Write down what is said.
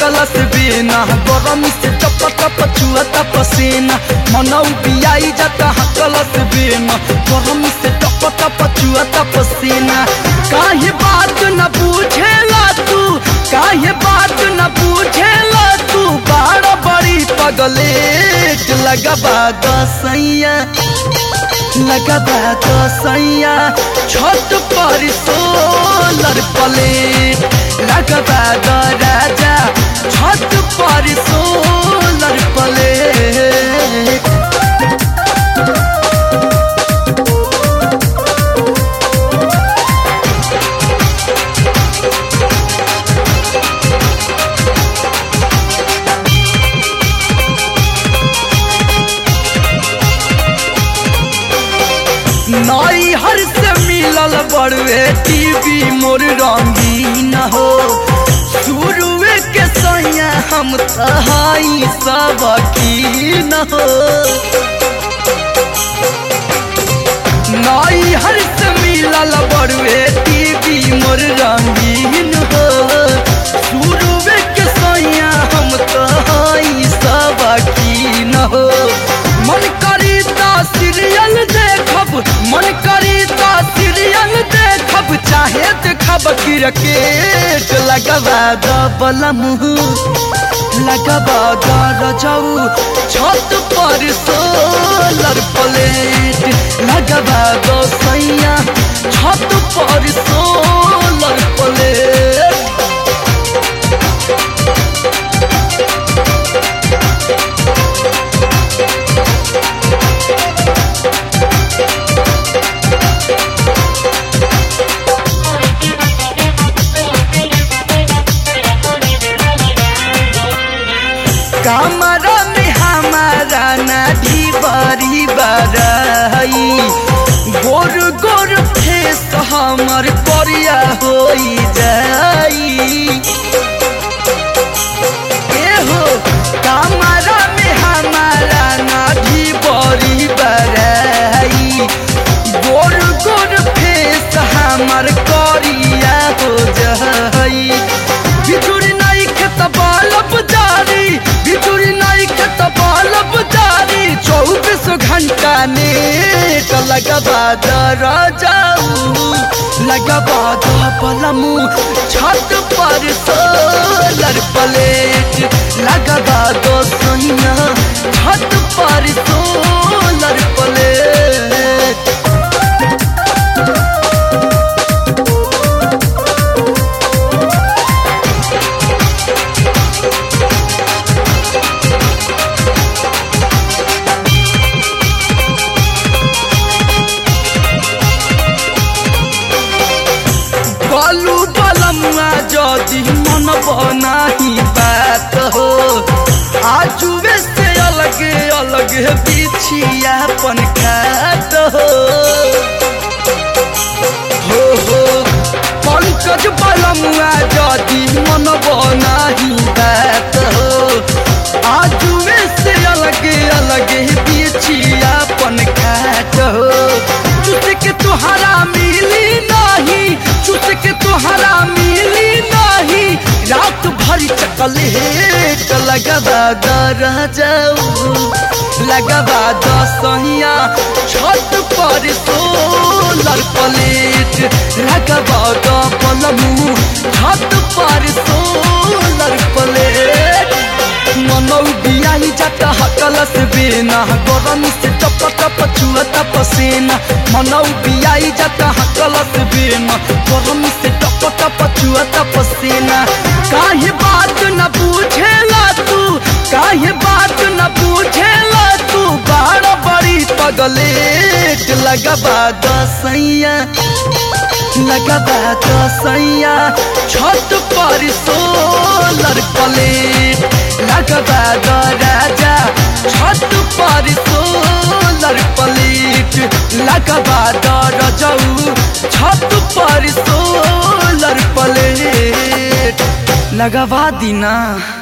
हकलस बिना गरम से टप टप चुअता पसीना मनौ बियाई जाता हकलस बिना गरम से टप टप चुअता पसीना काहे बात न पूछेला तू काहे बात न पूछेला तू बाड़ बड़ी पगलेट लगबा दसैया लगबा दसैया छत पर सोलर प्लेट लगबा द राजा छत पर सोलर प्लेट नई हर से मिलल बड़वे टीवी मोर रंगीन हो शुरुए के सैया हम तहाई सब की न हो नई हर से मिलल बड़वे टीवी मोर रंगीन हो शुरुए के सैया हम तहाई सब की न हो मन करी ता सीरियल देखब मन करी ता सीरियल देखब चाहे देखब क्रिकेट लगबा दबल मुँह लगबा दर जाऊ छत पर सोलर प्लेट लगबा दो सैया छत पर सोलर प्लेट कमरा में हमारा नाढ़ी बड़ी बड़ाई गोर गोर फेस हमर करिया हो जाई एहो कमरा में हमारा नाढ़ी बड़ी बड़ाई गोर गोर फेस हमर करिया हो जाई बिजुरी नहीं खेत बालब जारी बिजुरी नहीं खेत बालब जारी चौबीस घंटा नेट लगबा दर जाऊ लगबा द पलमू छत पर सोलर प्लेट लगबा दो सैया छत पर सोलर प्लेट बालू बलमुआ जदि मन बनाही बात हो आजुए से अलग अलग बिछियापन खात हो हो हो पंकज बलमुआ जदि मन बनाही बात हो आजुए से अलग अलग बिछियापन खात हो चुस के तुहरा मिली नहीं चुस के तुहरा मिली नहीं रात भर चकलेट लगबा दर जाऊ लगबा दसहिया छत पर सोलर प्लेट लगबा द पलमू छत पर सोलर प्लेट मनौ बियाही जाता हकलस बिना गरम से टप टप चुअता पसीना मनौ बियाही जाता हकलस बिना गरम से टप टप चुअता पसीना काहे बात न पूछेला तू काहे बात न पूछेला तू बाड़ बड़ी पगलेट लगबा दसैया लगबा दसैया छत पर सोलर प्लेट लगबा द राजा छत पर सोलर प्लेट लगबा द रजऊ छत पर सोलर प्लेट लगवा दीना